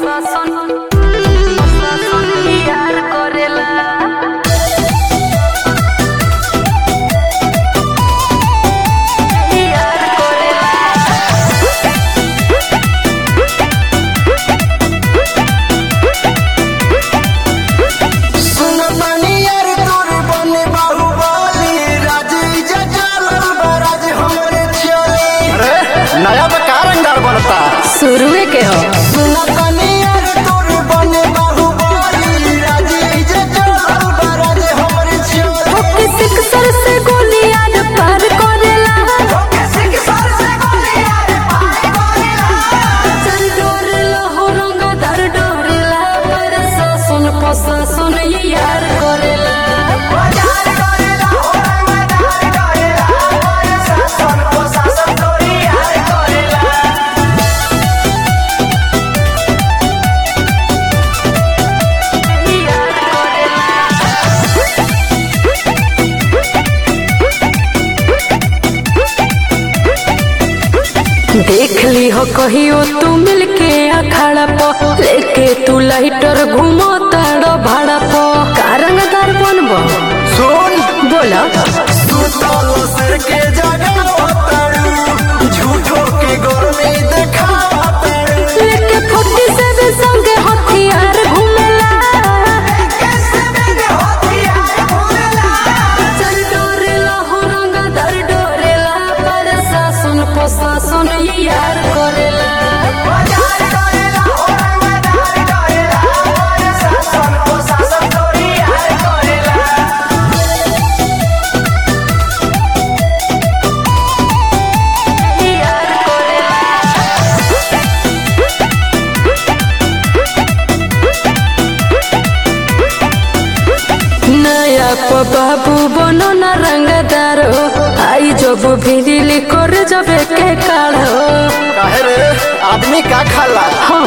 नया बा का रंगदार बनता शुरुए के हो ओके सिक्सर से गोली यार पार करेला चल डोरेला हो रंगा दर डोरेला पर सासन पसासन ये यार करेला देख ली हो कहियो तू मिलके अखाड़ा प लेके तू लाइटर घूमो ताड़ो भाड़ा प कारंग दर बनबो सुन बोला सुतलो सिर के जगह उतारू झूठो के गर्मी देखावतारू लेके फुट्टी से भी संगे हथियार घूमेला चल डोरेला हो रंग दर डोरेला पर सासन पसासन ये यार करेला नया प बाबू बनो न रंगदार हो आई जब भिरिली कर जबे के काढ़ो काहे रे आदमी का खाला हाँ